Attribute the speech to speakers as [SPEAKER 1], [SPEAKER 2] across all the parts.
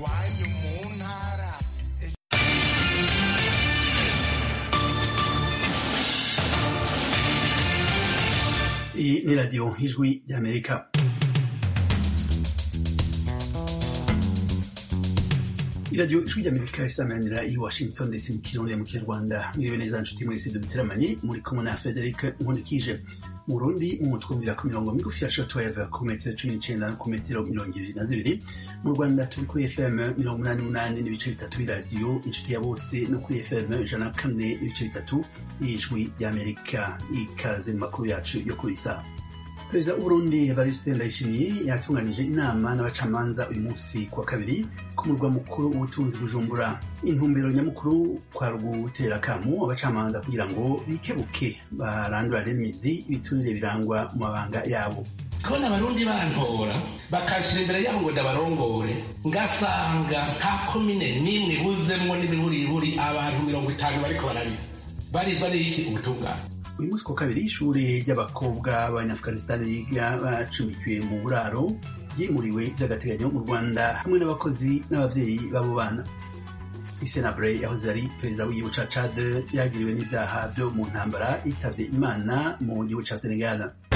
[SPEAKER 1] iwanyu mu ntara
[SPEAKER 2] Iyi ni radiyo ijwi ry'amerika iradiyo ijwi ry'amerika isamanira i washington ndetse mu kirundi mu kinyarwanda mwiriwe neza nshuti mwese duteramanye muri kumwe na frederic nkundikije mu rundi mu twumvira ku mirongo migufi ya shortwave ku metero cumi n'icenda ku metero mirongo ibiri na zibiri mu rwanda turi kuri fm mirongo umunani n'umunani n'ibice bitatu b'iradiyo inshuti ya bose no kuri fm ijana na kane n'ibice bitatu y'ijwi ry'amerika ikaze mu makuru yacu yo kuri saa perezida w'uburundi evariste ndayishimiye yatunganije inama n'abacamanza uyu munsi kuwa kabiri ku murwa mukuru w'ubutunzi bujumbura intumbero nyamukuru kwa gutera akamu abacamanza kugira ngo bikebuke barandurane n'imizi ibiturire birangwa mu mabanga yabo
[SPEAKER 3] kubona abarundi bantora bakashira imbere yabo ngo ndabarongore ngasanga nta komine n'imwe ibuzemwo n'imiburiburi abantu mirongo itanu bariko bararira barizwa n'iki ubutungane
[SPEAKER 2] uyu munsi ku kabiri ishuri ry'abakobwa b'abanyafukanisitani biga bacumbikiwe mu buraro ryimuriwe by'agateganyo mu rwanda hamwe n'abakozi n'ababyeyi b'abo bana isenabure yahoze ari perezida w'igihugu ca cad yagiriwe n'ivyaha vyo mu ntambara yitavye imana mu gihugu ca senegal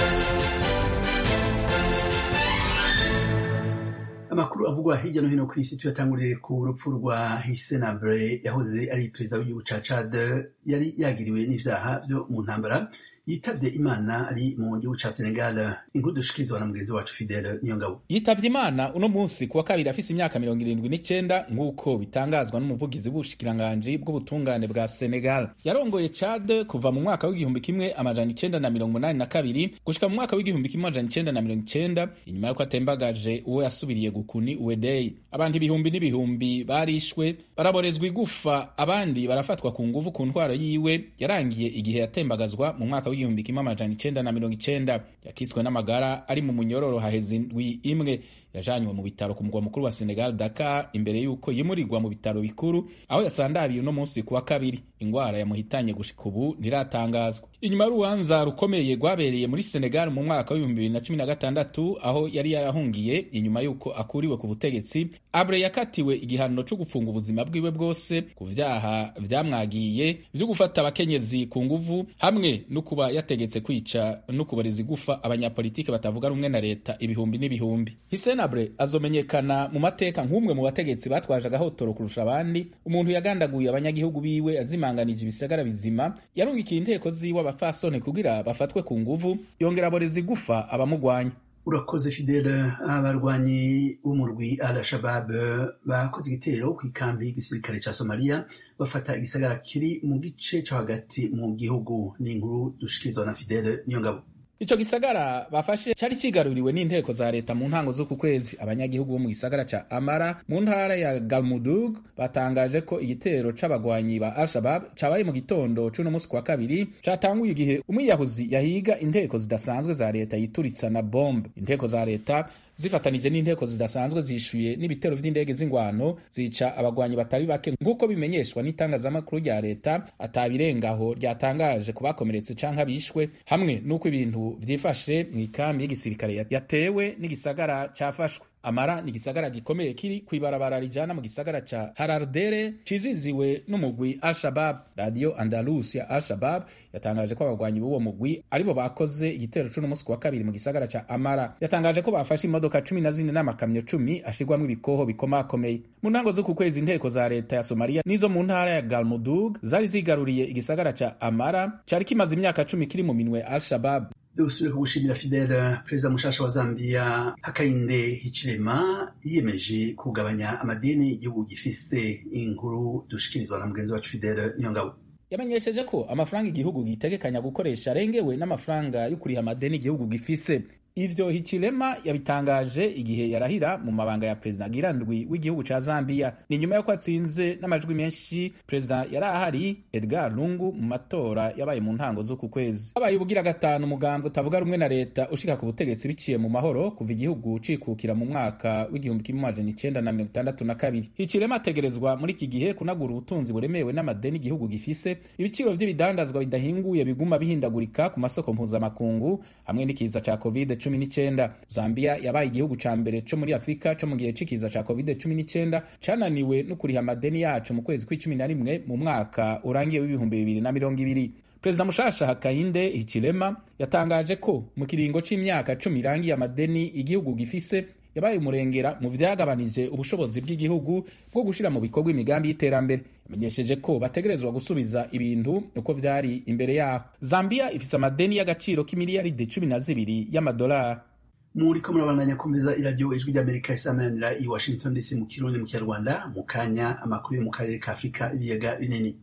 [SPEAKER 2] amakuru avugwa hirya no hino ku isi tuyatangurire ku rupfu rwa hisenabure yahoze ari perezida w'igihugu ca cad yari yagiriwe n'ivyaha vyo mu ntambara yitavye imana ari mu gihugu ca senegal inkuru dushikirizwa na mugenzi wacu fidele niyongabo
[SPEAKER 4] yitavye imana uno munsi kuwa kabiri afise imyaka mirongo irindwi n'icenda nk'uko bitangazwa n'umuvugizi w'ubushikiranganji bw'ubutungane bwa senegal yarongoye cad kuva mu mwaka w'igihumbi kimwe amajana icenda na mirongo umunani na kabiri gushika mu mwaka w'igihumbi kimwe amajana icenda na mirongo icenda inyuma y'uko atembagaje uwo yasubiriye gukuni uwedeyi abantu ibihumbi n'ibihumbi barishwe baraborezwa igufa abandi barafatwa ku nguvu ku ntwaro yiwe yarangiye igihe yatembagazwa mu mwaka w'igihumbi kimwe amajana icenda na mirongo icenda yakiswe n'amagara ari mu munyororo haheze indwi imwe yajanywe mu bitaro ku mugwa mukuru wa Senegal Dakar imbere y'uko yimurirwa mu bitaro bikuru aho yasandabiye uno munsi kuwa kabiri ingwara yamuhitanye gushika ubu ntiratangazwa inyuma y'urubanza rukomeye rwabereye muri Senegal mu mwaka w'ibihumbi bibiri na cumi na gatandatu aho yari yarahungiye inyuma y'uko akuriwe ku butegetsi Abre yakatiwe igihano co gupfunga ubuzima bwiwe bwose ku vyaha vyamwagiye vyo gufata abakenyezi ku nguvu hamwe no kuba yategetse kwica no kubareza igufa abanyapolitike batavuga rumwe na leta ibihumbi n'ibihumbi Hisena Abre azomenyekana mu mateka nk'umwe mu bategetsi batwaje agahotoro kurusha abandi umuntu yagandaguye abanyagihugu biwe azimanganije ibisagara bizima yarungikiye inteko ziwe abafasoni kugira bafatwe ku nguvu yongera aboreza igufa abamugwanya
[SPEAKER 2] urakoze fidele abarwanyi b'umurwi al shabab bakoze igitero ku ikambi y'igisirikare ca somaliya bafata igisagara kiri mu gice co hagati mu gihugu ni inkuru dushikirizwa na fidele niyo ngabo
[SPEAKER 4] ico gisagara bafashe cari cigaruriwe n'inteko za leta mu ntango z'uku kwezi abanyagihugu bo mu gisagara ca amara mu ntara ya galmudug batangaje ko igitero c'abagwanyi ba al-shabab cabaye mu gitondo c'uno musi kwa kabiri catanguye igihe umwiyahuzi yahiga inteko zidasanzwe za leta yituritsa na bombe inteko za leta zifatanije n'inteko zidasanzwe zishuye n'ibitero vy'indege z'ingwano zica abagwanyi batari bake nk'uko bimenyeshwa n'itangazamakuru rya leta atabirengaho ryatangaje ku bakomeretse canke abishwe hamwe n'uko ibintu vyifashe mw'ikambi y'igisirikare yatewe n'igisagara cafashwe amara ni igisagara gikomeye kiri kw'ibarabara rijana mu gisagara ca harardere ciziziwe n'umugwi al-shabab radio andalus ya al-shabab yatangaje ko abagwanyi b'uwo mugwi aribo bakoze igitero c'uno musi wa kabiri mu gisagara ca amara yatangaje ko bafashe imodoka cumi na zine n'amakamyo cumi ashirwamwo ibikoho bikomakomeye mu ntango z'uku kwezi inteko za leta ya somaliya n'izo mu ntara ya galmudug zari zigaruriye igisagara ca amara cari kimaze imyaka cumi kiri mu minwe al-shabab
[SPEAKER 2] dusubire kugushimira fidele perezida mushasha wa zambia hakainde hichilema yiyemeje kugabanya amadini igihugu gifise inkuru dushikirizwa na mugenzi wacu fidele niyo ngabo
[SPEAKER 4] yamenyesheje ko amafaranga igihugu gitegekanya gukoresha arengewe n'amafaranga yo kuriha amadeni igihugu gifise ivyo hichilema yabitangaje igihe yarahira mu mabanga ya perezida girandwi w'igihugu ca zambia ni nyuma y'uko atsinze n'amajwi menshi perezida yari ahari edgar lungu mu matora yabaye mu ntango z'uku kwezi habaye ubugira gatanu umugambi utavuga rumwe na leta ushika ku butegetsi biciye mu mahoro kuva igihugu cikukira mu mwaka w'igihumbi kimwe amajana icenda na mirongo itandatu na kabiri hichilema ategerezwa muri iki gihe kunagura ubutunzi buremewe n'amadeni igihugu gifise ibiciro vy'ibidandazwa bidahinguye biguma bihindagurika ku masoko mpuzamakungu hamwe n'ikiza ca covid cumi n'icyenda zambia yabaye igihugu ca mbere co muri afurika co mu gihe c'ikiza ca covid cumi n'icyenda cananiwe no kuriha amadeni yacu mu kwezi kw'icumi na rimwe mu mwaka urangiye w'ibihumbi bibiri na mirongo ibiri perezida mushasha hakainde hichilema yatangaje ko mu kiringo c'imyaka cumi irangiye amadeni igihugu gifise yabaye umurengera mu vyagabanije ubushobozi bw'igihugu bwo gushira mu bikorwa imigambi y'iterambere yamenyesheje ko bategerezwa gusubiza ibintu uko vyari imbere yaho zambia ifise amadeni y'agaciro k'imiliyaridi cumi na zibiri y'amadolari
[SPEAKER 2] muriko murabandanya kumviza iradiyo ijwi ry'amerika isamanira i washington dc mu kirundi mu kinyarwanda mu kanya amakuru yo mu karere ka afurika ibiyaga binini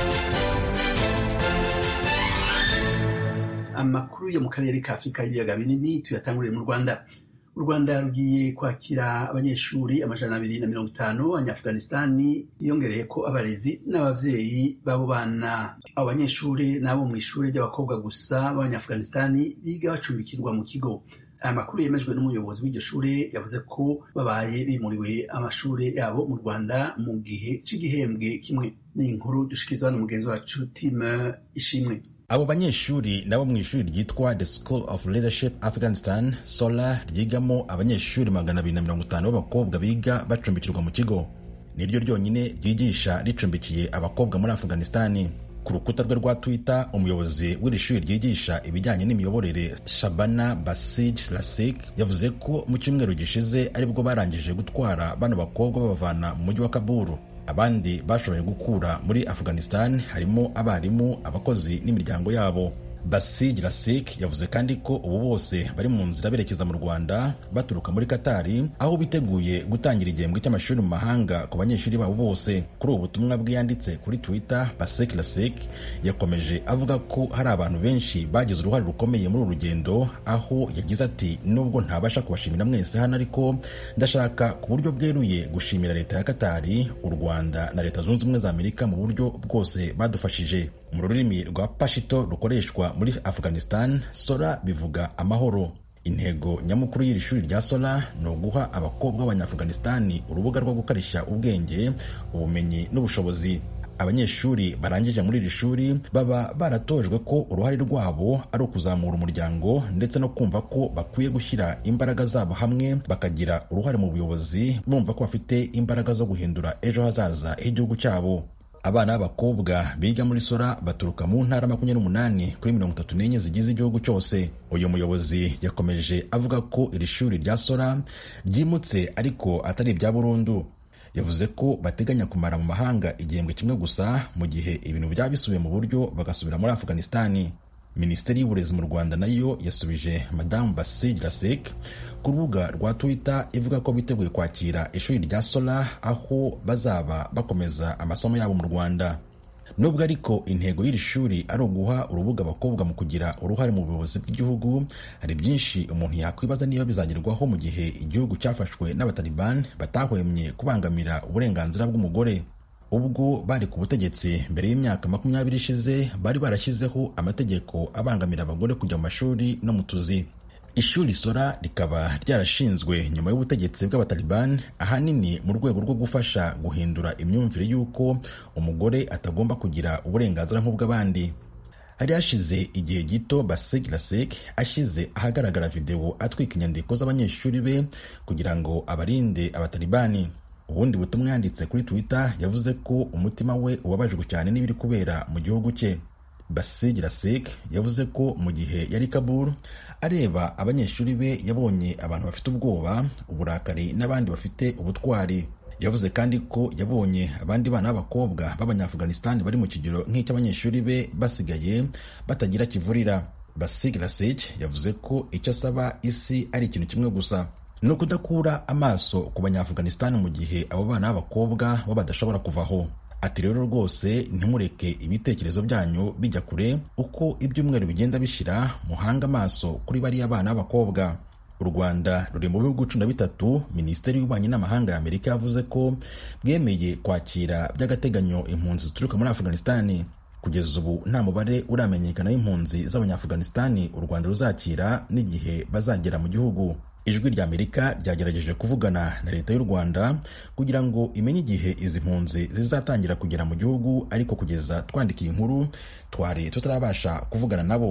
[SPEAKER 2] amakuru yo mu karere ka afurika y'ibiyaga binini tuyatanguriye mu rwanda u rwanda rugiye kwakira abanyeshuri amajana abiri na mirongo itanu abanyaafganistani yiyongereye ko abarezi n'abavyeyi b'abo bana abo banyeshuri n'abo mu ishuri ry'abakobwa gusa b'abanyaafganistani biga bacumbikirwa mu kigo aya makuru yemejwe n'umuyobozi w'iryo shure yavuze ko babaye bimuriwe amashure yabo mu rwanda mu gihe c'igihembwe kimwe ni inkuru dushikirizwa na mugenzi wacu time ishimwe
[SPEAKER 5] abo banyeshuri nabo mu ishuri ryitwa the school of leadership afghanistan sola ryigamo abanyeshuri magana abiri na mirongo itanu b'abakobwa biga bacumbikirwa mu kigo niryo ryonyine ryigisha ricumbikiye abakobwa muri afghanistani ku rukuta rwe rwa twitter umuyobozi w'iri shuri ryigisha ibijyanye n'imiyoborere shabana basij lasik yavuze ko mu cyumweru gishize aribwo barangije gutwara bano bakobwa babavana mu mujyi wa kaburu abandi bashoboye gukura muri afghanistan harimo abarimu abakozi n'imiryango yabo basij lasik yavuze kandi ko ubu bose bari mu nzira berekeza mu rwanda baturuka muri katari aho biteguye gutangira igihembwe cy'amashuri mu mahanga ku banyeshuri babo bose kuri ubu butumwa bwe yanditse kuri twitter basek lasik yakomeje avuga ko hari abantu benshi bagize uruhare rukomeye muri uru rugendo aho yagize ati nubwo ntabasha kubashimira mwese hano ariko ndashaka ku buryo bweruye gushimira leta ya katari u rwanda na leta zunze ubumwe za amerika mu buryo bwose badufashije mu rurimi rwa pashito rukoreshwa muri afghanistan sora bivuga amahoro intego nyamukuru y'iri shuri rya sora ni uguha abakobwa b'abanyaafghanistani urubuga rwo gukarishya ubwenge ubumenyi n'ubushobozi abanyeshuri barangije muri iri shuri baba baratojwe ko uruhare rwabo ari ukuzamura umuryango ndetse no kumva ko bakwiye gushyira imbaraga zabo hamwe bakagira uruhare mu buyobozi bumva ko bafite imbaraga zo guhindura ejo hazaza h'igihugu cyabo abana b'abakobwa biga muri sora baturuka mu ntara makumyabiri n'umunani kuri mirongo itatu n'enye zigize igihugu cyose uyu muyobozi yakomeje avuga ko iri shuri rya sora ryimutse ariko atari ibya burundu yavuze ko bateganya kumara mu mahanga igihembwe kimwe gusa mu gihe ibintu byaba bisubiye mu buryo bagasubira muri afghanistani minisiteri y'uburezi mu rwanda nayo yasubije madamu basij lasek ku rubuga rwa twitter ivuga ko biteguye kwakira ishuri rya sola aho bazaba bakomeza amasomo yabo mu rwanda nubwo ariko intego y'iri shuri ari uguha urubuga abakobwa mu kugira uruhare mu buyobozi bw'igihugu hari byinshi umuntu yakwibaza niba bizagerwaho mu gihe igihugu cyafashwe n'abataliban batahwemye kubangamira uburenganzira bw'umugore ubwo bari ku butegetsi mbere y'imyaka makumyabiri ishize bari barashyizeho amategeko abangamira abagore kujya mu mashuri no mu tuzi ishuri sora rikaba ryarashinzwe nyuma y'ubutegetsi bw'abataliban ahanini mu rwego rwo gufasha guhindura imyumvire y'uko umugore atagomba kugira uburenganzira nk'ubw'abandi hari hashize igihe gito basek lasek ashyize ahagaragara videwo atwika inyandiko z'abanyeshuri be kugira ngo abarinde abatalibani ubundi butumwa yanditse kuri twitter yavuze ko umutima we ubabajwe cyane n'ibiri kubera mu gihugu cye basij lasek yavuze ko mu gihe yari kabul areba abanyeshuri be yabonye abantu bafite ubwoba uburakari n'abandi bafite ubutwari yavuze kandi ko yabonye abandi bana b'abakobwa b'abanyaafghanistan bari mu kigero nk'icy'abanyeshuri be basigaye batagira kivurira basig lasek yavuze ko icyo asaba isi ari ikintu kimwe gusa ni ukudakura amaso ku banyaafghanistan mu gihe abo bana b'abakobwa bo badashobora kuvaho ati rero rwose ntimureke ibitekerezo byanyu bijya kure uko ibyumweru bigenda bishira muhanga amaso kuri bariya bana b'abakobwa u rwanda ruri mu bihugu cumi na bitatu minisiteri y'ububanyi n'amahanga ya amerika yavuze ko bwemeye kwakira by'agateganyo impunzi zituruka muri afghanistan kugeza ubu nta mubare uramenyekana w'impunzi z'abanyaafghanistan u rwanda ruzakira n'igihe bazagera mu gihugu ijwi rya amerika ryagerageje kuvugana na leta y'u rwanda kugira ngo imenye igihe izi mpunzi zizatangira kugera mu gihugu ariko kugeza twandikiye inkuru twari tutarabasha kuvugana nabo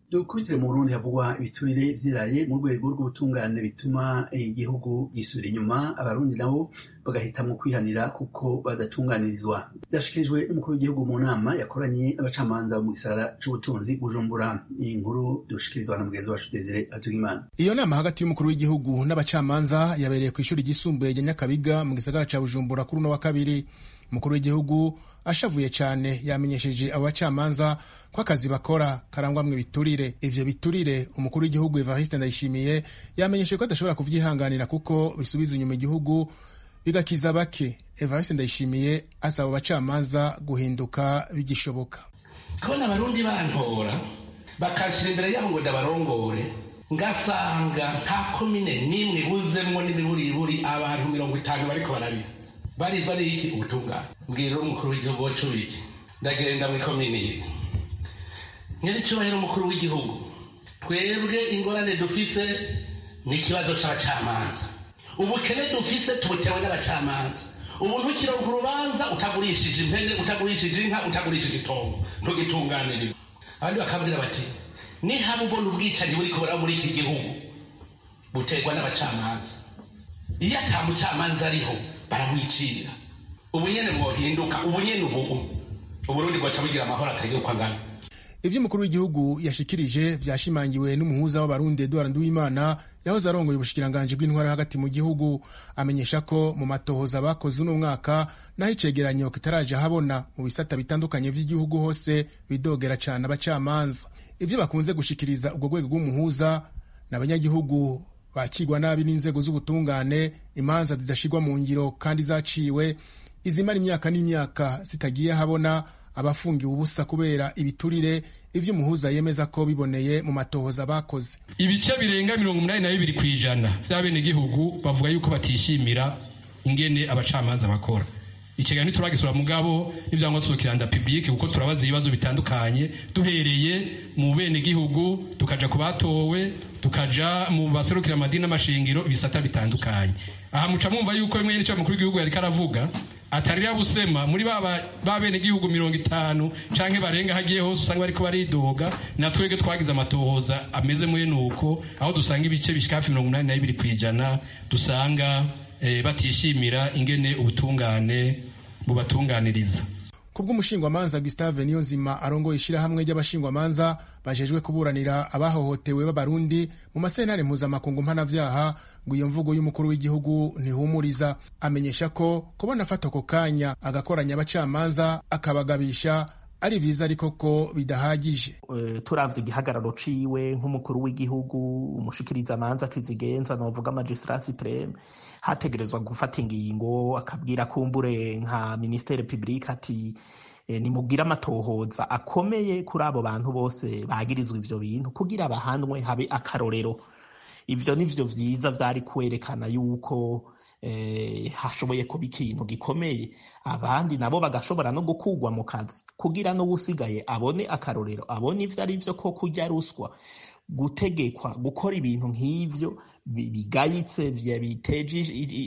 [SPEAKER 2] dukubitire mu burundi havugwa ibiturire vyiraye mu rwego rw'ubutungane bituma igihugu gisubira inyuma abarundi nabo bagahitamwo kwihanira kuko badatunganirizwa vyashikirijwe n'umukuru w'igihugu mu nama yakoranye n'abacamanza mu gisagara c'ubutunzi bujumbura iyi nkuru dushikirizwa na mugenzi wacu desire atugimana
[SPEAKER 6] iyo nama hagati y'umukuru w'igihugu n'abacamanza yabereye ku ishuri ryisumbuye rya nyakabiga mu gisagara ca bujumbura kuri uno wa kabiri umukuru w'igihugu ashavuye cyane yamenyesheje abo bacamanza ko akazi bakora karangwamwo ibiturire ivyo biturire umukuru w'igihugu evariste ndayishimiye yamenyesheje ko adashobora kuvyihanganira kuko bisubiza inyuma igihugu bigakiza bake evariste ndayishimiye asaba abo bacamanza guhinduka bigishoboka
[SPEAKER 3] kubona abarundi bantora bakashira imbere yabo ngo ndabarongore ngasanga nta komine n'imwe ibuzemwo n'ibiburiburi abantu mirongo itanu bariko barabira barizwa n'iki ubutungane mbwira umukuru w'igihugu wacu wiki ndagenda mu ikomini ye nyir'icyubahiro umukuru w'igihugu twebwe ingorane dufise ni ikibazo c'abacamanza ubukene dufise tubutewe n'abacamanza ubu ntukironka urubanza utagurishije impene utagurishije inka utagurishije itongo ntugitunganiriza abandi bakabwira bati nihaba ubona ubwicanyi buri kubera muri iki gihugu buterwa n'abacamanza iyo ata mucamanza ariho baramwicira ubu nyene mwohinduka ubu nyene ubu uburundi bwaca bugira amahoro atagira uko angana
[SPEAKER 6] ivyo umukuru w'igihugu yashikirije vyashimangiwe n'umuhuza w'abarundi eduard nduwimana yahoze arongoye ubushikiranganji bw'intwara hagati mu gihugu amenyesha ko mu matohoza bakoze uno mwaka naho icegeranyo kitaraje habona mu bisata bitandukanye vy'igihugu hose bidogera cane abacamanza ivyo bakunze gushikiriza ubwo rwego rw'umuhuza n'abanyagihugu bakigwa nabi n'inzego z'ubutungane imanza zidashirwa mu ngiro kandi zaciwe izimara imyaka n'imyaka zitagiye habona abafungiwe ubusa kubera ibiturire ivyo umuhuza yemeza ko biboneye mu matohoza bakoze
[SPEAKER 7] ibice birenga mirongo umunani na bibiri kw'ijana vy'abenegihugu bavuga yuko batishimira ingene abacamanza bakora ikiganiro ntituragisura mugabo n'ivyangwa tuzokiranda publike kuko turabaza ibibazo bitandukanye duhereye mu benegihugu tukaja ku batowe tukaja mu baserukira amadini n'amashingiro ibisata bitandukanye aha muca mwumva yuko bimwe n'icyo mukuru w'igihugu yariko aravuga atarira busema muri ba bene gihugu mirongo itanu canke barenga hagiye hose usanga bariko baridoga na twebwe twagize amatohoza ameze mwene uko aho dusanga ibice bishika hafi mirongo umunani na bibiri kw'ijana dusanga eh, batishimira ingene ubutungane bubatunganiriza
[SPEAKER 6] kubw'umushingwamanza gustave niyonzima arongoye ishirahamwe ry'abashingwamanza bajejwe kuburanira abahohotewe b'abarundi mu masentare mpuzamakungu mpanavyaha ngo iyo mvugo y'umukuru w'igihugu ntihumuriza amenyesha ko kubona afata ako kanya agakoranya abacamanza akabagabisha ari vyiza ariko ko bidahagije
[SPEAKER 8] uh, turavye igihagararo ciwe nk'umukuru w'igihugu umushikirizamanza kizigenza novuga magistrat supreme hategerezwa gufata ingingo akabwira kumbure nka ministere publique ati e, nimubwire amatohoza akomeye kuri abo bantu bose bagirizwa ivyo bintu kugira bahanwe habe akarorero ivyo nivyo vyiza vyari kwerekana yuko eh, hashoboye kuba ikintu gikomeye abandi nabo bagashobora no gukugwa mu kazi kugira n'uwusigaye abone akarorero abone ivyo ari vyo ko kurya ruswa gutegekwa gukora ibintu nk'ivyo bigayitse biteje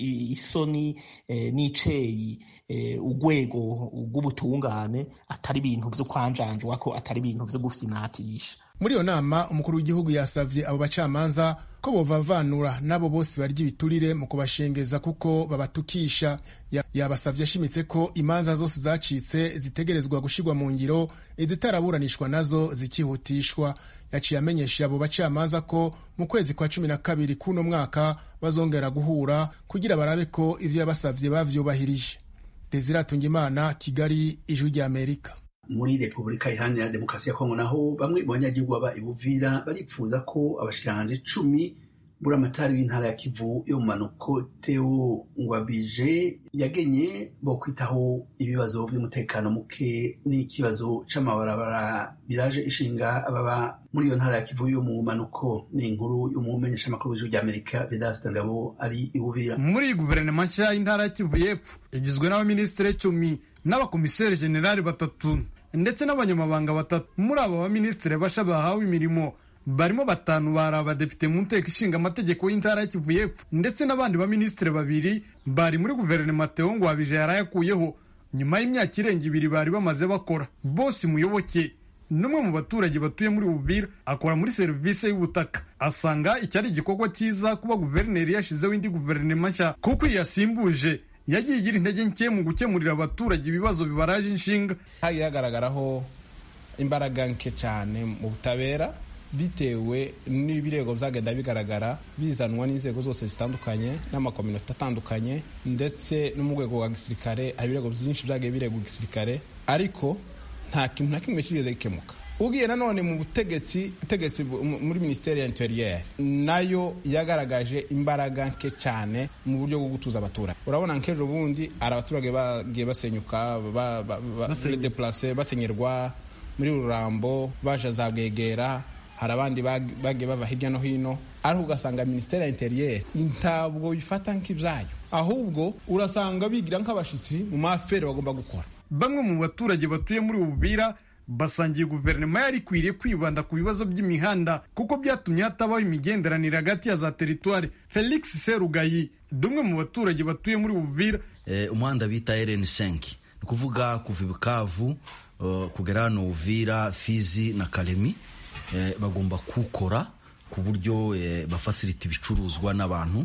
[SPEAKER 8] isoni eh, n'iceyi eh, urwego rw'ubutungane atari ibintu vyo kwanjanjwa ko atari ibintu vyo gufyinatisha
[SPEAKER 6] muri iyo nama umukuru w'igihugu yasavye abo bacamanza ko bovavanura n'abo bose barya ibiturire mu kubashengeza kuko babatukisha yabasavye ashimitse ko imanza zose zacitse zitegerezwa gushirwa mu ngiro izitaraburanishwa nazo zikihutishwa yaciye amenyesha abo bacamanza ko mu kwezi kwa cumi na kabiri k'uno mwaka bazongera guhura kugira barabe ko ivyo yabasavye bavyubahirije desire atungimana kigali ijwi ry'amerika
[SPEAKER 2] muri repubulika iharanira demokarasi ya kongo naho bamwe mu banyagihugu baba ibuvira baripfuza ko abashikiranganje cumi buramatari w'intara ya kivu yo mu manuko teo ngwabije yagenye bo kwitaho ibibazo by'umutekano muke n'ikibazo c'amabarabara biraje ishinga ababa muri iyo ntara ya kivu yo mu manuko ni inkuru y'umumenyeshamakuru w'ijuru ry'amerika vedasita ngabo ari ibuvira
[SPEAKER 9] muri guverinoma nshya y'intara ya kivu y'epfo igizwe n'abaminisitiri cumi n'abakomiseri generali batatu ndetse n'abanyamabanga batatu muri abo baminisitiri basha bahawe imirimo barimo batanu bari abadepite mu nteko ishinga amategeko y'intara ya kivu y'epfo ndetse n'abandi baminisitiri babiri bari muri guverinoma teo ngwabije yarayakuyeho nyuma y'imyaka irenga ibiri bari bamaze bakora bose muyoboke n'umwe mu baturage batuye muri uvira akora muri serivisi y'ubutaka asanga iki ari igikorwa cyiza kuba guverineri yashyizeho indi guverinoma nshya kuko iyi yasimbuje yagiye igira intege nke mu gukemurira abaturage ibibazo bibaraje inshinga
[SPEAKER 10] hagiye hagaragaraho imbaraga nke cyane mu butabera bitewe n'ibirego byagenda bigaragara bizanwa n'inzego zose zitandukanye n'amakominota atandukanye ndetse no mu rwego rwa gisirikare hari ibirego byinshi byagiye biregwa gisirikare ariko nta kintu na kimwe kigeze gikemuka ugiye nanone mu butegetsi butegetsi muri minisiteri ya interiyeri nayo yagaragaje imbaraga nke cyane mu buryo bwo gutuza abaturage urabona nk'ejo bundi hari abaturage bagiye basenyuka badeplase basenyerwa muri rurambo baje za bwegera hari abandi bagiye bava hirya no hino ariko ugasanga minisiteri ya interiyeri ntabwo bifata nk'ibyayo ahubwo urasanga bigira nk'abashyitsi mu mafere bagomba gukora
[SPEAKER 9] bamwe mu baturage batuye muri uvira basangiye guverinoma yari ikwiriye kwibanda ku bibazo by'imihanda kuko byatumye hatabaho imigenderanire hagati ya za teritwari felix serugayi dumwe mu baturage batuye muri uvira
[SPEAKER 11] umuhanda bita rn5 ni ukuvuga kuva ibukavu kugera hano uvira fizi na karemi bagomba kuwukora ku buryo bafasirita ibicuruzwa n'abantu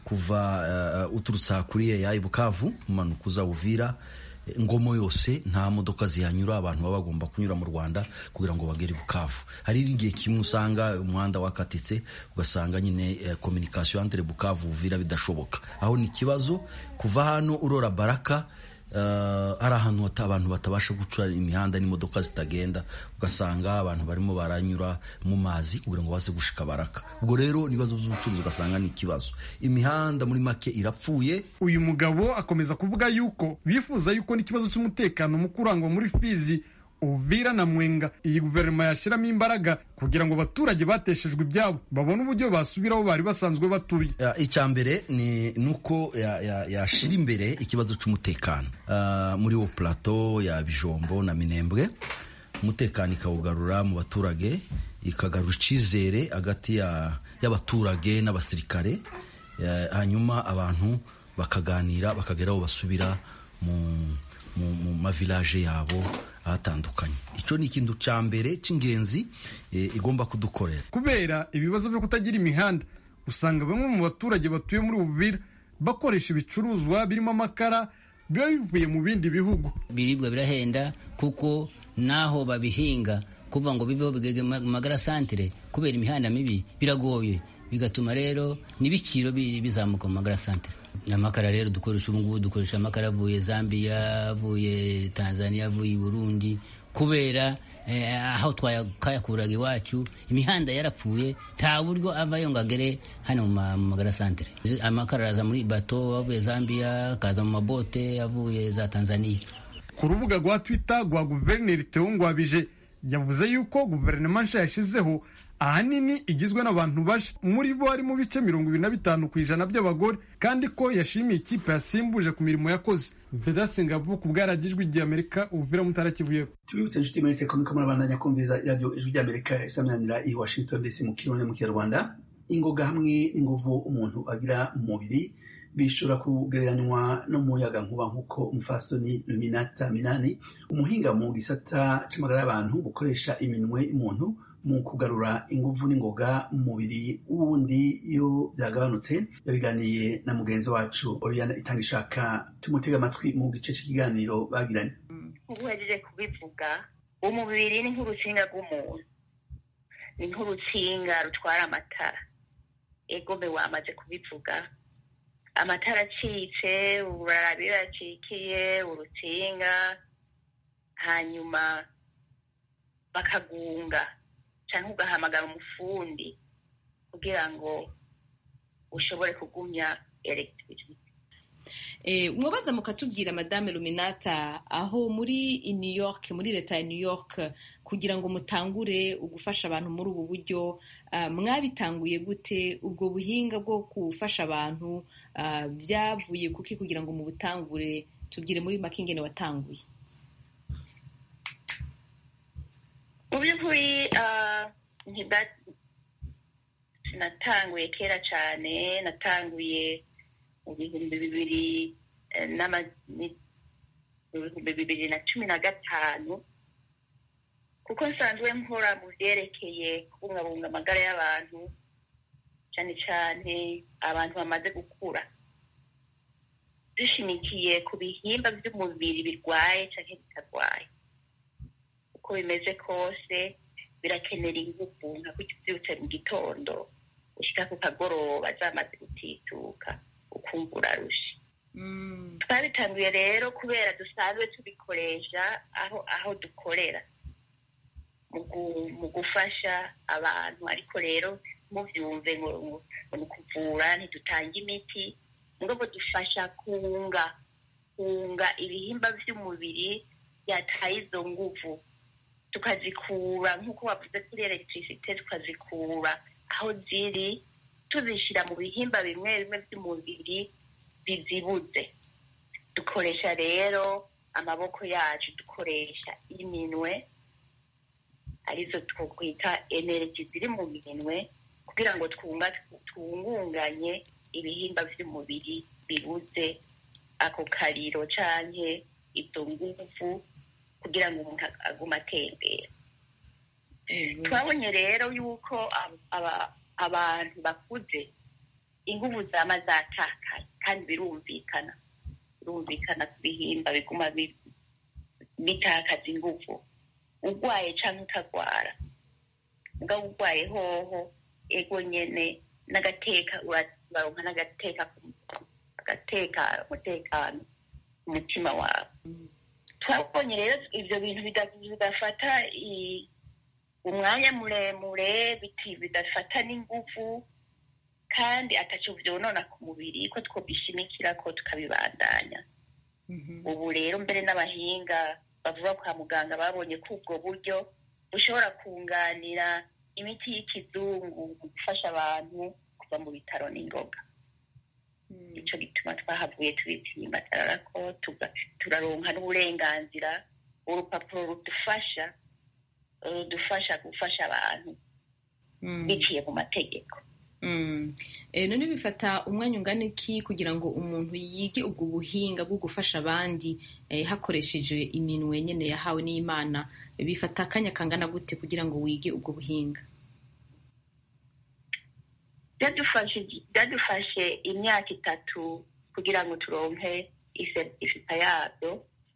[SPEAKER 11] kuva uturutse kuri ya ibukavu umanuka uza uvira ngomo yose nta modoka zihanyura abantu baba bagomba kunyura mu rwanda kugira ngo bagere bukavu hari igihe kimwe usanga umuhanda wakatitse ugasanga nyine kominikasiyo entre bukavu uvira bidashoboka aho ni ikibazo kuva hano urora baraka ari ahantu abantu batabasha guca imihanda n'imodoka zitagenda ugasanga abantu barimo baranyura mu mazi kugira ngo baze gushika baraka ubwo rero ibibazo by'ubucuruzi ugasanga ni ikibazo imihanda muri make irapfuye
[SPEAKER 9] uyu mugabo akomeza kuvuga yuko bifuza yuko n'ikibazo cy'umutekano mu kurangwa muri fizi uvira na mwenga iyi guverinoma yashyiramo imbaraga kugira ngo abaturage bateshejwe ibyabo babone uburyo basubiraho bari basanzwe batuye
[SPEAKER 11] icya mbere ni uko yashyira imbere ikibazo cy'umutekano muri wo plateau ya bijombo na minembwe umutekano ikawugarura mu baturage ikagarura icyizere hagati y'abaturage n'abasirikare hanyuma abantu bakaganira bakagera aho basubira mu mavilaje yabo ahatandukanye icyo ni ikintu cya mbere cy'ingenzi igomba kudukorera
[SPEAKER 9] kubera ibibazo byo kutagira imihanda usanga bamwe mu baturage batuye muri uvira bakoresha ibicuruzwa birimo amakara biba bivuye mu bindi bihugu
[SPEAKER 12] ibiribwa birahenda kuko naho babihinga kuva ngo biveho bigege mu magara santire kubera imihanda mibi biragoye bigatuma rero n'ibiciro bizamuka mu magara santire amakara rero dukoresha ubu ngubu dukoresha amakara avuye zambia avuye tanzania avuye i burundi kubera aho twayakuraga iwacu imihanda yarapfuye nta buryo avayo ngo agere hano mu magara santere amakara araza muri bato avuye zambia akaza mu mabote avuye za tanzania
[SPEAKER 9] ku rubuga rwa twitter rwa guverineri theo ngwabije yavuze yuko guverinoma nshya yashyizeho ahanini igizwe n'abantu baje muri bo harimo ibice mirongo ibiri na bitanu ku ijana by'abagore kandi ko yashimiye ikipe yasimbuje ku mirimo yakoze vedasi ngabo ku bwaragijwe igihe amerika ubuvira mutara kivuye
[SPEAKER 2] tubibutse inshuti mwese ko muriko murabandanya kumviriza iradiyo ijwi ry'amerika isaminanira i washington dc mu kirundi mu kinyarwanda ingoga hamwe n'inguvu umuntu agira mu mubiri bishobora kugereranywa n'umuyaga nkuba nk'uko umufasoni luminata minani umuhinga mu gisata c'amagara y'abantu gukoresha iminwe y'umuntu mu kugarura inguvu n'ingoga mu mubiri wundi iyo byagabanutse yabiganiye na mugenzi wacu Oriana itanga ishaka tumutega amatwi mu gice cy'ikiganiro bagiranye
[SPEAKER 13] ubu uhejeje kubivuga umubiri ni nk'urutsinga rw'umuntu ni nk'urutsinga rutwara amatara egome wamaze kubivuga amatara acitse urarabira acikiye urutsinga hanyuma bakagunga cyangwa ugahamagara umufundi kugira ngo ushobore kugumya elegitirisite
[SPEAKER 14] mwabaza mukatubwira madame luminata aho muri new york muri leta ya new york kugira ngo mutangure ugufasha abantu muri ubu buryo mwabitanguye gute ubwo buhinga bwo gufasha abantu byavuye kuki kugira ngo mubutangure tubwire muri make ingene watanguye
[SPEAKER 13] mu by'ukuri sinatanguye kera cyane natanguye mu bihumbi bibiri mu bihumbi bibiri na cumi na gatanu kuko nsanzwe nkora mu byerekeye kubungabunga amagara y'abantu cyane cyane abantu bamaze gukura dushimikiye ku bihimba by'umubiri birwaye cyangwa bitarwaye uko bimeze kose birakenera ingufu nka kubyutse mu gitondo ushyika ku kagoroba zamaze gutituka ukumva urarushe twabitanguye rero kubera dusanzwe tubikoresha aho aho dukorera mu gufasha abantu ariko rero mubyumve ngo ni ukuvura ntidutanga imiti ngo dufasha kunga kunga ibihimba by'umubiri byataye izo nguvu tukazikura nk'uko wavuze kuri elegitirisite tukazikura aho ziri tuzishyira mu bihimba bimwe bimwe by'umubiri bizibuze dukoresha rero amaboko yacu dukoresha iminwe arizo twakwita energy ziri mu minwe kugira ngo twungunganye ibihimba by'umubiri bibuze ako kariro canke izo nguvu kugira ngo umuntu agume atembera twabonye rero yuko abantu bakuze inguvu zama zatakaye kandi birumvikana birumvikana ku bihimba biguma bitakaza inguvu urwaye cyangwa utagwara mugabo urwaye hoho ego nyene n'agateka uraronka n'agateka agateka umutekano ku mutima wawe twabonye rero ivyo bintu bidafata umwanya muremure bidafata n'inguvu kandi ataco vyonona ku mubiri ko twobishimikira ko tukabibandanya ubu rero mbere n'abahinga bavuga kwa muganga babonye ko ubwo buryo bushobora kunganira imiti y'ikizungu mu gufasha abantu kuva mu bitaro n'ingoga ico gituma twahavuye tubitsimbatarara ko turaronka n'uburenganzira urupapuro rudufasha rudufasha gufasha abantu biciye mu mategeko
[SPEAKER 14] none bifata umwanya ungana iki kugira ngo umuntu yige ubwo buhinga bwo gufasha abandi hakoresheje iminwe nyine yahawe n'imana bifata akanya kangana gute kugira ngo wige ubwo buhinga
[SPEAKER 13] byadufashe imyaka itatu kugira ngo turonke ifipa yabyo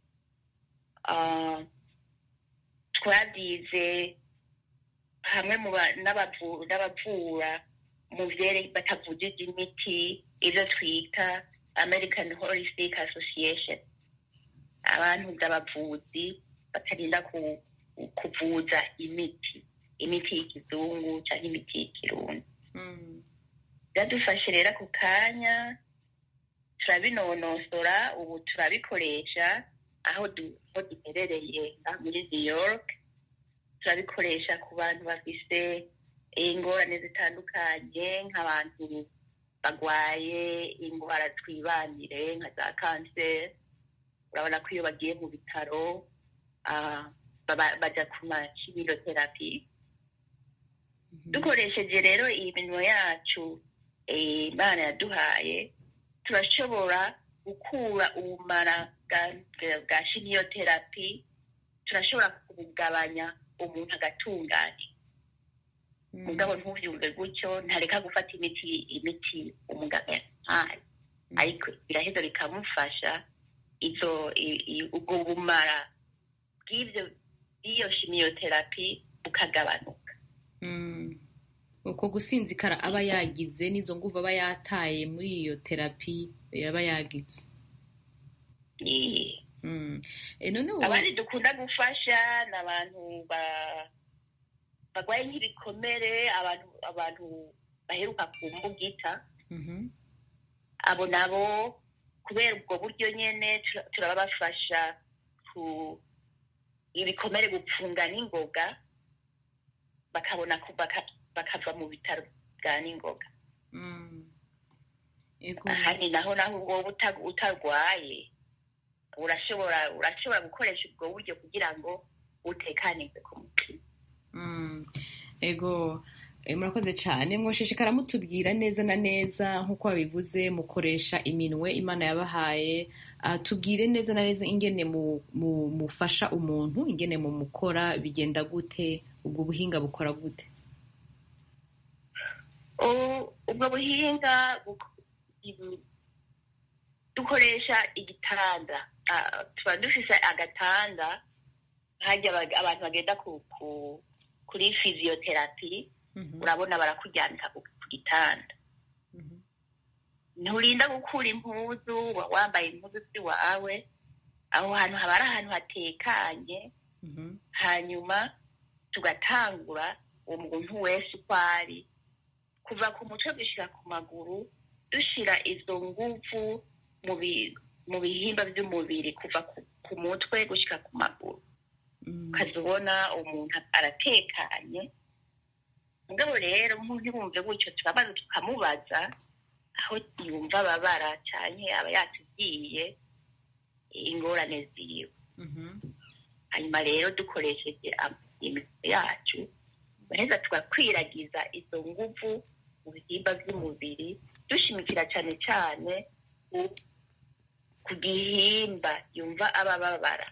[SPEAKER 13] twabyize hamwe n'abavura mu vyere batavujije imiti ivyo twita american holistic association abantu z'abavuzi batarinda kuvuza imiti imiti y'ikizungu canke imiti y'ikirundi byadufashe rero ako kanya turabinonosora ubu turabikoresha aho duherereye muri new york turabikoresha ku bantu bafise ingorane zitandukanye nk'abantu bagwaye indwara twibanire nka za kanseri urabona ko iyo bagiye mu bitaro bajya ku makimiloterapi dukoresheje rero iyi minwa yacu imana yaduhaye turashobora gukura ubumara bwa shimiyoterapi turashobora kubugabanya umuntu agatunganya mugabo ntubyumve gutyo ntareka gufata imiti imiti umuganga yahaye ariko biraheza bikamufasha izo ubwo bumara bw'ibyo bw'iyo shimiyoterapi bukagabanuka
[SPEAKER 14] uko gusinzikara aba yagize n'izo nguvu aba yataye muri iyo terapi yaba yagize
[SPEAKER 13] abandi dukunda gufasha ni abantu barwaye nk'ibikomere abantu abantu baheruka ku mbugita abo nabo kubera ubwo buryo nyine turabafasha ku ibikomere gupfunga n'ingoga bakabona bakava mu bitaro bwa n'ingoga ahandi naho naho ubwo utarwaye urashobora urashobora gukoresha ubwo buryo kugira ngo utekanirwe ku mutima
[SPEAKER 14] ego Eh, murakoze cyane mwoshishikara mutubwira neza na neza nk'uko wabivuze mukoresha iminwe imana yabahaye Ah, tubwire neza na neza ingene mu- mu- mufasha umuntu ingene mu mukora bigenda gute ubwo buhinga bukora gute
[SPEAKER 13] U- ubwo buhinga buk- ibu- dukoresha igitanda Ah, tuba dufise agatanda hajya abag- abantu bagenda ku, ku, kuri physiotherapy urabona barakuryamika ku ku gitanda nturinda gukura impuzu uba wambaye impuzu ziwawe aho hantu haba ari ahantu hatekanye hanyuma tugatangura uwo muntu wese uko ari kuva ku mutwe gushyira ku maguru dushyira izo nguvu mu bi- mu bihimba by'umubiri kuva ku, ku mutwe gushyira ku maguru ukaza ubona umuntu aratekanye mugabo rero umuntu ntibumve gutyo turabaza tukamubaza aho yumva ababara cyane aba yatubwiye ingorane ziwe hanyuma rero dukoresheje am- imitwe yacu turaheza tugakwiragiza izo nguvu mu bihimba by'umubiri dushimikira cyane cyane ku- ku gihimba yumva abababara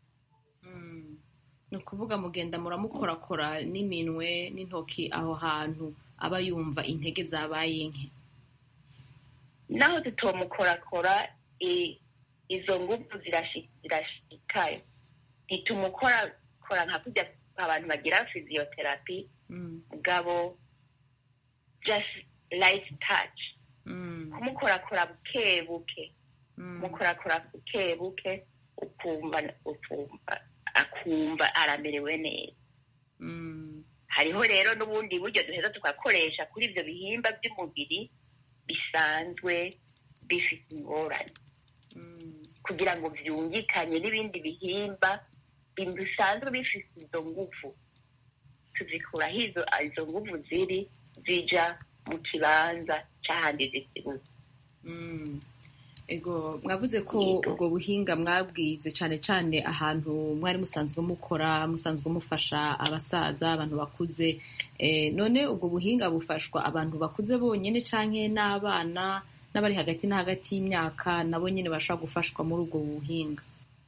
[SPEAKER 14] ni ukuvuga mugenda muramukorakora n'iminwe n'intoki aho hantu aba yumva intege zabaye nke
[SPEAKER 13] naho tutomukorakora i- izo nguvu zirashi- zirashikayo ntitumukorakora nka kurya abantu bagira physiotherapy mugabo just light touch kumukorakora buke buke kumukorakora buke buke ukumva ukumva akumva aramerewe neza hariho rero n'ubundi buryo duheza tugakoresha kuri ibyo bihimba by'umubiri bisanzwe bifite ingorane kugira ngo byungikanye n'ibindi bihimba bi- bisanzwe bifite izo nguvu tuzikuraho izo izo nguvu ziri zija mu kibanza cy'ahandi zisibuze
[SPEAKER 14] Mm. ego mwavuze ko ubwo buhinga mwabwize cyane cyane ahantu mwari musanzwe mukora musanzwe mufasha abasaza abantu bakuze Eh, none ubwo buhinga bufashwa abantu bakuze bonyine canke n'abana n'abari hagati na hagati y'imyaka nabo nyine bashobora gufashwa muri ubwo buhinga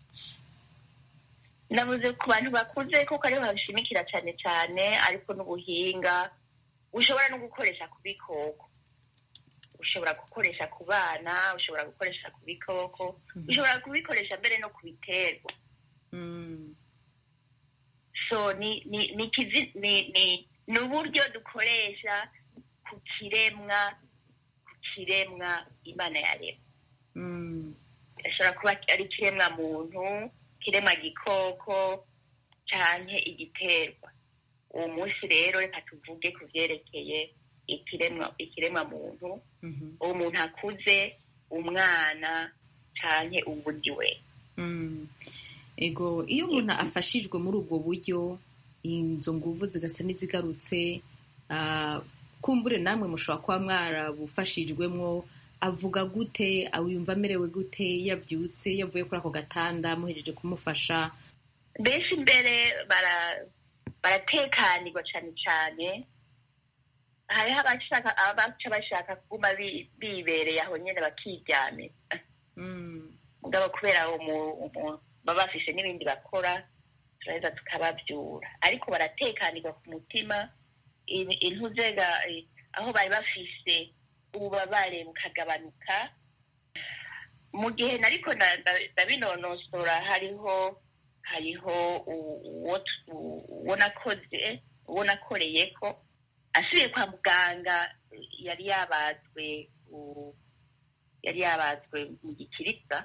[SPEAKER 13] navuze ku bantu bakuze kuko ariho babishimikira cyane cyane ariko n'ubuhinga ushobora no gukoresha ku bikoko ushobora gukoresha ku bana ushobora gukoresha ku bikoko ushobora kubikoresha mbere no ku biterwa so ni ni ni kizi ni ni ni uburyo dukoresha ku kiremwa ku kiremwa imana yaremye ashobora kuba ari ikiremwa muntu ikiremwa gikoko canke igiterwa uwo munsi rero reka tuvuge ku vyerekeye ikiremwa ikiremwa muntu uwo muntu akuze umwana canke uwundi we
[SPEAKER 14] Mm. ego iyo umuntu afashijwe muri ubwo buryo izo nguvu zigasa n'izigarutse ah, kumbure namwe mushobora kuba mwarabufashijwemwo avuga gute yumva amerewe gute yabyutse yavuye kuri ako gatanda muhejeje kumufasha
[SPEAKER 13] benshi imbere bara- baratekanirwa cyane cyane hariho abashaka abaca bashaka kuguma bi- bibereye aho nyine bakiryamira mugabo kubera umu- umu- baba bafise n'ibindi bakora turaheza tukababyura ariko baratekanirwa ku mutima in- intuzega eh, aho bari bafise ububabare bukagabanuka mu gihe nariko nda- nda- ndabinonosora hariho hariho u- uwo tu- uwo nakoze uwo nakoreyeko asubiye kwa muganga yari yabazwe u- yari yabazwe mu gikiriza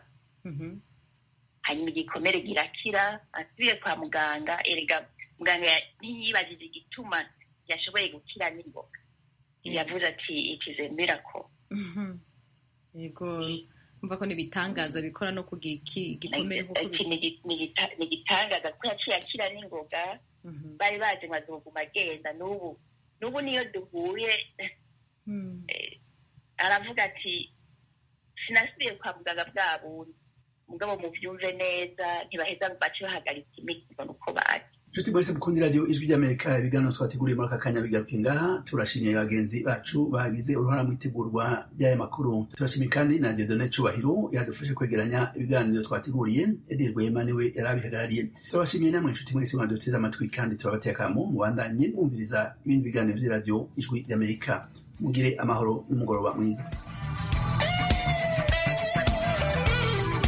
[SPEAKER 13] hanyuma igikomere kirakira asubiye kwa muganga erega muganga ya- ntiyibajije igituma yashoboye gukira n'ingoga yavuze ati ikize miracle
[SPEAKER 14] yego mva ko n'ibitangaza bikora no ku giki- gikomere nk'uko
[SPEAKER 13] Ati, ni igi- ni igita- ni igitangaza ko yaciye akira n'ingoga bari bazi ngo azoguma agenda n'ubu n'ubu niyo duhuye eh, aravuga ati sinasubiye kwa muganga bwa bundi mugabo mubyumve neza ntibaheza ngo bace bahagarika imiti ngo nuko bazi
[SPEAKER 2] nshuti mwese mukunda iradiyo ijwi ry'amerika ibiganiro twateguriye muri aka kanya bigaruke ngaha turashimiye bagenzi bacu bagize uruhara mu itegurwa ry'aya makuru turashimiye kandi na diodone cubahiro yadufashe kwegeranya ibiganiro twateguriye edi rwema niwe yari abihagarariye turabashimiye namwe nshuti mwese mwaduteze amatwi kandi turabateye akamo mubandanye mwumviriza ibindi biganiro by'iradiyo ijwi ry'amerika mugire amahoro n'umugoroba mwiza